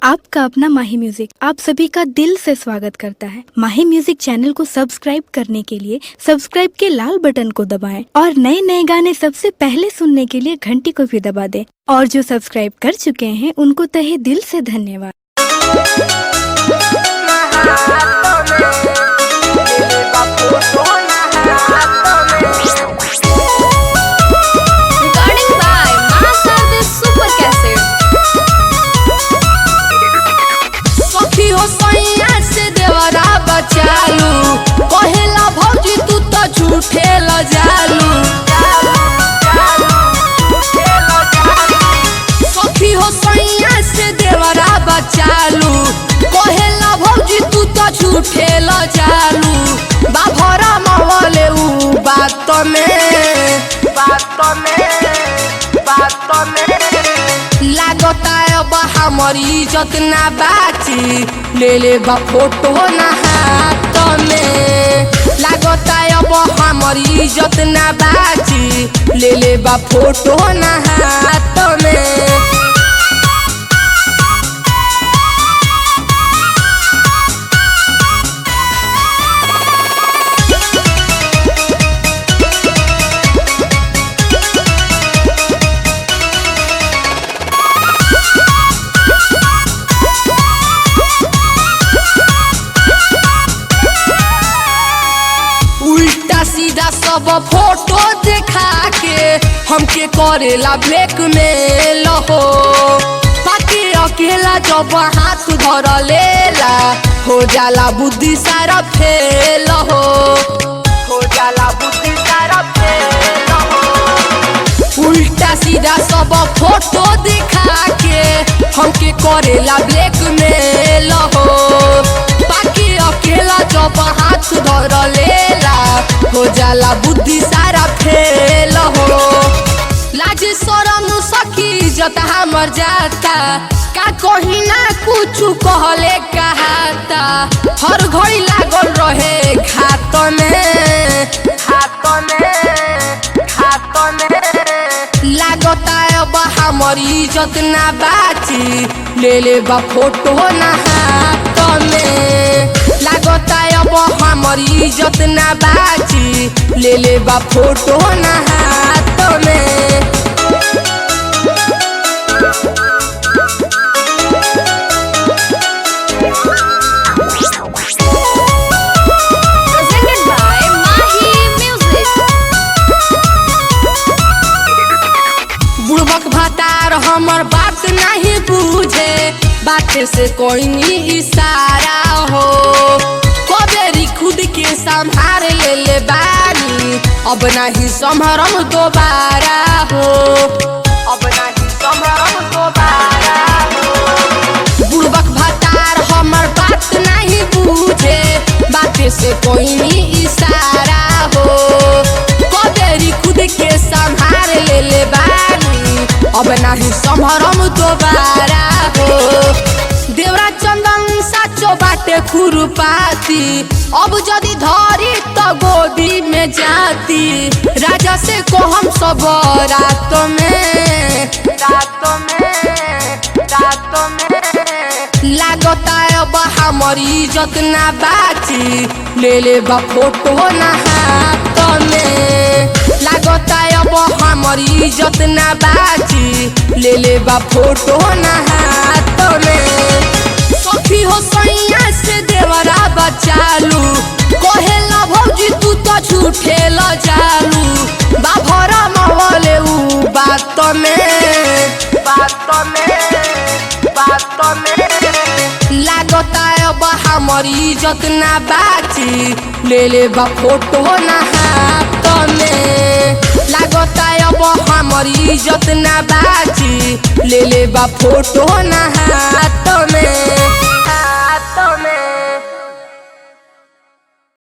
आपका अपना माही म्यूजिक आप सभी का दिल से स्वागत करता है माही म्यूजिक चैनल को सब्सक्राइब करने के लिए सब्सक्राइब के लाल बटन को दबाएं और नए नए गाने सबसे पहले सुनने के लिए घंटी को भी दबा दें और जो सब्सक्राइब कर चुके हैं उनको तहे दिल से धन्यवाद Recording by Master the Super Cassette. सखी हो सैया से देवरा बचालू कहेला भौजी तू तो झूठे ल जालू सखी हो सैया से देवरा बचालू कहेला भौजी तू तो झूठे ल जालू बाभरा मवले ऊ बात में बात में बात में लागता अब हमर इज्जत ना बाची ले ले बा फोटो ना हाथ में लागता अब हमर इज्जत ना बाची ले ले बा फोटो ना हाथ में उल्टा सीधा सब फोटो देखा के हमके करेला ब्लैक में लहो बाकी अकेला जब हाथ धर लेला हो जाला बुद्धि सारा फेल हो हो जाला बुद्धि सारा फेल हो उल्टा सीधा सब फोटो दिखा के हमके करेला ब्लैक मेल हो बाकी अकेला जब हाथ धर लेला हो जाला बुद्धि सारा फेल हो लाज शरम सखी जत हमर जाता का कहीं ना कुछ कहले कहाता हर घड़ी लागल रहे घात में घात में घात में लागता अब हमर इज्जत ना बाची ले ले बा फोटो ना हाथ में लागता अब हमर इज्जत ना बाची ले ले बा फोटो ना हाथ में Presented by Mahi Music. बुड़बक भतार हमर बात नहीं बूझे बात से कोई नी इशारा हो कबेरी खुद के संभार ले ले बानी अब नहीं संभरम दोबारा हो अब नहीं संभरम दोबारा हो बुड़बक भतार हमर बात नहीं बूझे बात से कोई नी इशारा हो कबेरी खुद के संभार ले ले बानी अब नहीं संभरम दोबारा हो देवरा चंदन साचो बाटे खुरपाती अब जदि धरी तो गोदी में जाती राजा से को हम सब रात में रात में रात में लागता अब हमर इज्जत ना बाची ले ले बा फोटो ना हाथ में लागता अब हमर इज्जत ना बाची ले ले बा फोटो ना हाथ में सखी हो सैया से देवरा बचालू कहेला भौजी तू तो झूठे ल जालू बाभरा मवले ऊ बात में बात में बात में लागता अब हमर इज्जत ना बाची ले ले बा फोटो ना हाथ में लागता अब हमर इज्जत ना बाची ले ले बा फोटो ना हाथ में